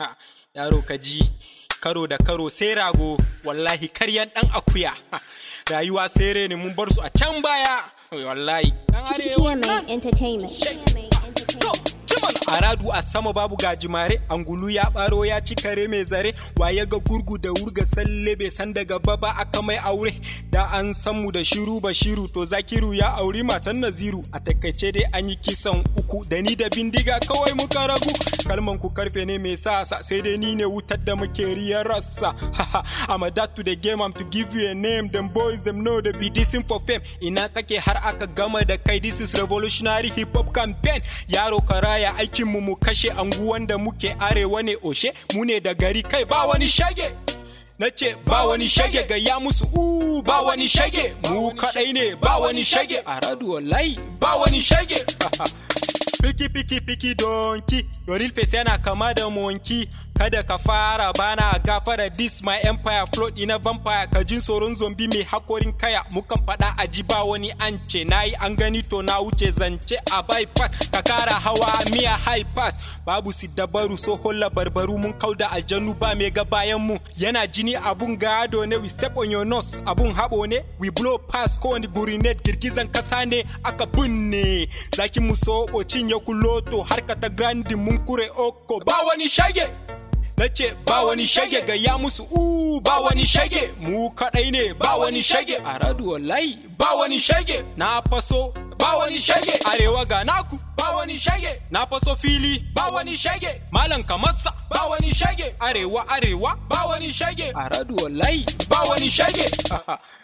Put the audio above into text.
Ha, yaro ka ji karo da karo sai rago wallahi karyan dan akuya Ha, rayuwa sai ne mun bar su a can baya wallahi dan arewa TMA Entertainment. To, jiman aradu a sama babu gajimare angulu ya baro ya ci kare mai zare waye ga gurgu da wurga salle bai san daga baba aka mai aure da an san mu da shiru bashiru to zakiru ya auri matan naziru a takaice dai an yi kisan uku da ni da bindiga kawai muka ragu kalman ku karfe ne mai sa sa sai dai ni ne wutar da muke riyar rassa I'm a dad to the game I'm to give you a name them boys them know they be dissing for fame ina kake har aka gama da kai this is revolutionary hip hop campaign yaro karaya aikin mu mu kashe anguwan da muke arewa ne oshe mu ne da gari kai ba wani shage na ce ba wani shage ga ya musu u ba wani shage mu kadai ne ba wani shage a radu wallahi ba wani shage Piki piki piki donki Yoril face yana kama da monki Kada ka fara bana gafara this my empire float ina vampire ka jin tsoron zombi mai hakorin kaya mukan faɗa a ji ba wani an ce nayi an gani to na wuce zance a bypass ka kara hawa miya high pass babu si dabaru so holla barbaru mun kauda aljanu ba mai ga bayan mu yana jini abun gado ne we step on your nose abun habo ne we blow pass ko wani gurinet girgizan kasa ne aka binne zaki mu so cinye kuloto harka ta grandi mun kure oko ba wani shage na ce ba wani shage ga ya musu u ba wani shage mu kadai ne ba wani shage a radu wallahi ba wani shage na faso ba wani shage arewa ga naku ba wani shage na faso fili ba wani shage malam kamarsa ba wani shage arewa arewa ba wani shage a radu wallahi ba wani shage